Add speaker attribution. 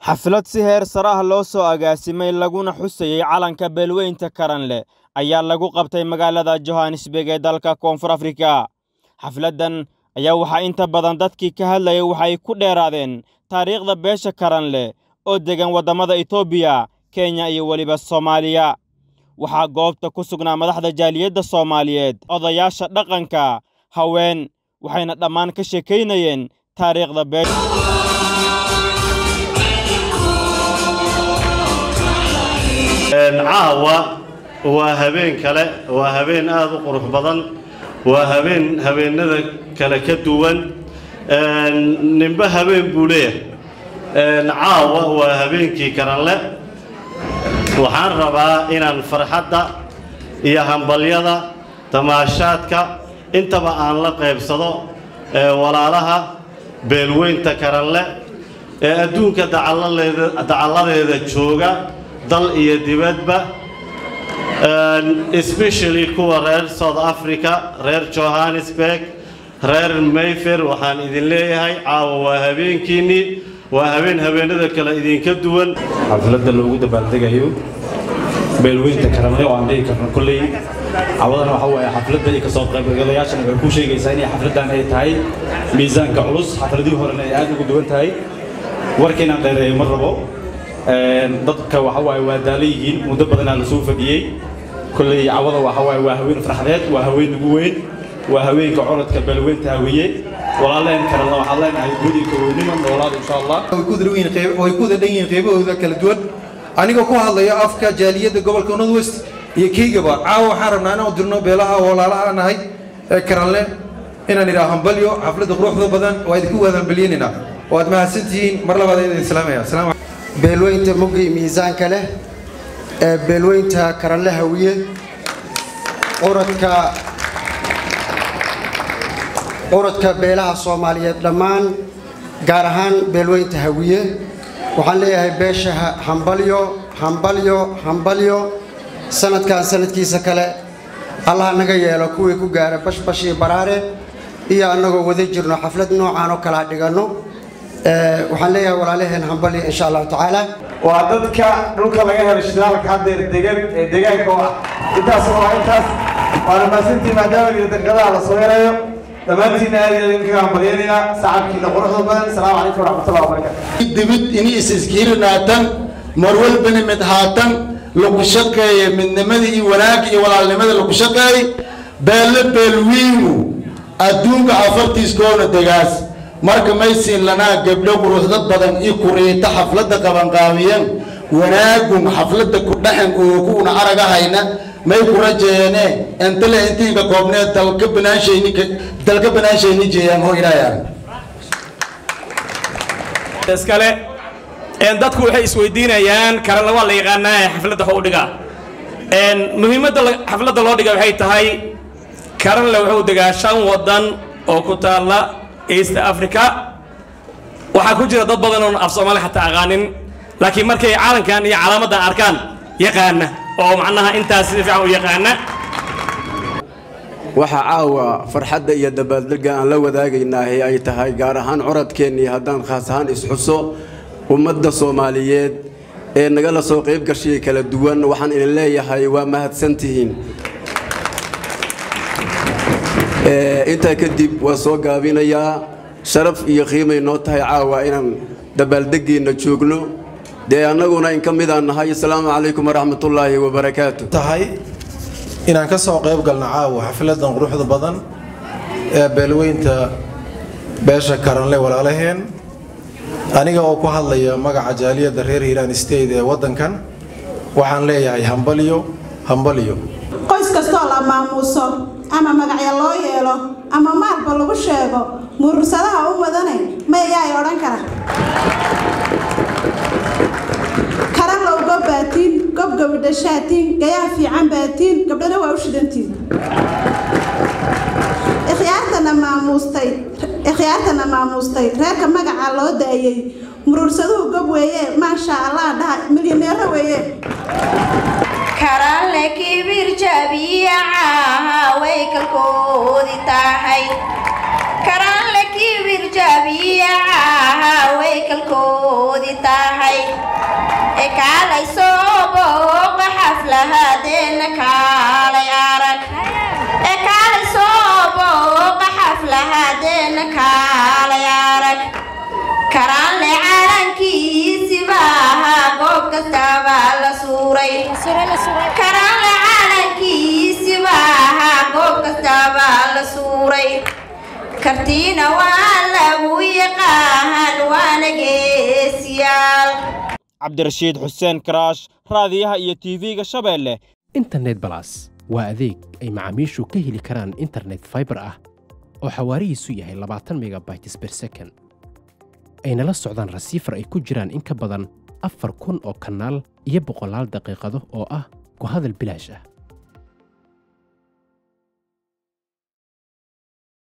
Speaker 1: xaflad si heer sare ah loo soo agaasimay laguna xusayey calanka beelweynta karanle ayaa lagu qabtay magaalada johannesburg ee dalka koonfur afrika xafladdan ayaa waxaa inta badan dadkii ka hadlayay waxay ku dheeraadeen taariikhda beesha karanle oo degan waddamada etoobiya kenya iyo weliba soomaaliya waxaa goobta ku sugnaa madaxda jaaliyadda soomaaliyeed odayaasha dhaqanka haween waxayna dhammaan ka sheekaynayeen taariikhda beesha
Speaker 2: caawa waa habeen kale waa habeen aada u qurux badan waa habeen habeenada kale ka duwan ninba habeen buu leeyahay caawa waa habeenkii karanle waxaan rabaa inaan farxadda iyo hambalyada tamaashaadka intaba aan la qaybsado walaalaha beelweynta karanle ee adduunka dacalladeeda jooga dal iyo dibadba especially kuwa reer south africa reer johannesburg reer mayfer waxaan idin leeyahay caawa waa habeenkiinnii waa habeen habeenada kale idinka duwan
Speaker 3: xafladda loogu dabaaldegayo beelweynta karanle oo aan dhihi karno kolley cawadana waxa waaye xafladda iyo kasoo qaybgalayaashana waxay ku sheegaysaa inay xafladdan ay tahay miisaanka culus xafladihii horena ay aad ugu duwan tahay warkiinaan dheereeyo ma rabo dadka waxa waaye waa daala yihiin muddo badanaa la soo fadhiyey kolley cawada waxa waaye waa haween farxadeed waa haween ugu weyn waa haweenka corodka beelweynta hawiye walaaleen kalena waxaan leenahay gudi kaweynima noolaada insha allah
Speaker 4: way ku wada dhan yihiin qaybahooda kala duwan anigoo ku hadlaya afka jaaliyadda gobolka north west iyo keygaba caawa waxaan rabnaa inaan dirno beelaha walaalaha nahay ee karanle inaan idhaa hambalyo xafladda quruxda badan waa idinku wadaanbalyeynayna waad mahadsantihiin mar labaad idin islaamaya salaam
Speaker 5: beelweynta mugii miisaanka leh ee beelweynta karanle hawiye quradka quradka beelaha soomaaliyeed dhammaan gaar ahaan beelweynta hawiye waxaan leeyahay beesha hambalyo hambalyo hambalyo sanadkan sanadkiisa kale allaha naga yeelo kuwii ku gaara bashbash iyo baraare iyo annagoo wada jirno xaflad noocaan oo kalaa dhiganno waxaan leeyahay walaalaheen hambalyo insha allahu tacaala
Speaker 6: waa dadka dhulka laga helo shidaalka haddeer degan ee deegaanka oo ah intaas waa intaas waana maasantii maadaama iyo daqiiqadaha la soo yarayo dhammaantiinna aad iyo idinkaga hambalyeynayna sacabkiina quruxda badan asalaamu calaykum waraxmatullahi wabarakatu
Speaker 7: dibid ini is-iskiirinaatan marwalbana mid haatan lagu shaqeeye midnimadii iyo wanaagga iyo walaalnimada lagu shaqeey beelle beelwiinu adduunka afartiiskoona degaas marka maysiin lanaa gabdho quruxda badan i kuriita xafladda qabanqaabiyan wanaagun xafladda ku dhaxan oo kuuna aragahayna may ku rajeeyane intale intiinka koobneed dalka banaanshayni dalka banaanshayni jeeyaan hoo ilaahay arag
Speaker 8: iskale dadku waxay isweydiinayaan karana waa la yaqaanaa ee xafladda waxu dhigaa muhiimadda xafladda loo dhiga waxay tahay karanle wuxuu degaa shan waddan oo ku taalla east africa waxaa ku jira dad badan oon af soomaali xataa aqaanin laakiin markay caalankan iyo calaamaddan arkaan yaqaana oo macnaha intaas si fiican u yaqaana
Speaker 9: waxaa caawa farxadda iyo dabaaldegga aan la wadaagaynaahi ay tahay gaar ahaan coradkeennii haddaan khaas ahaan isxuso ummadda soomaaliyeed ee nagala soo qayb gashay kala duwan waxaan idin leeyahay waa mahadsantihiin intaa kadib waa soo gaabinayaa sharaf iyo qiimay noo tahay caawa inaan dabaaldeggiinna joogno dee annaguna in ka midaan nahay asalaamu calaykum waraxmatullaahi wabarakaatu
Speaker 4: tahay inaan ka soo qayb galno caawa xafladan quruxda badan ee beelweynta beesha karanle walaalaheen aniga oo ku hadlaya magaca jaaliyadda reer hiiraan state ee waddankan waxaan leeyahay hambalyo hambalyo
Speaker 10: qoys kastoo la maamuuso ama magacya loo yeelo ama maalba lagu sheego murursadaha u wadane mayaay odhan kara karanlow gob baatiin gob gabadhashaatiin gayaa fiican baatiin gabdhana waa u shidantiin ikhyaartana maamuustay ikhyaartana maamuustay reerka magaca loo daayey murursaduhu gob weeye maasha allah dhaha milyaneero weeye
Speaker 11: karanle kibir jabiyacaha way kalkoodi tahay karanle kibir jabiyacaha way kalkoodii tahay ee kaalay soo booqa xaflahadeena kaalay arag ee kaalay soo booqa xaflahadeena kaalay arag karanle calankiisi maaha goob kastaba la suuray karanle calankiisi maaha goob kastaba la suuray kartiina waa lagu yaqaan waana geesiyaal
Speaker 1: cabdirashiid xuseen karaash raadiyaha iyo tv-ga shabeelle
Speaker 12: internet balas waa adeeg ay macaamiishu ka heli karaan internet fiber ah oo xawaarihiisu yahay labaatan megabytes per second ayna la socdaan rasiifar ay ku jiraan in ka badan afar kun oo kanaal iyo boqolaal daqiiqado oo ah ku hadal bilaash ah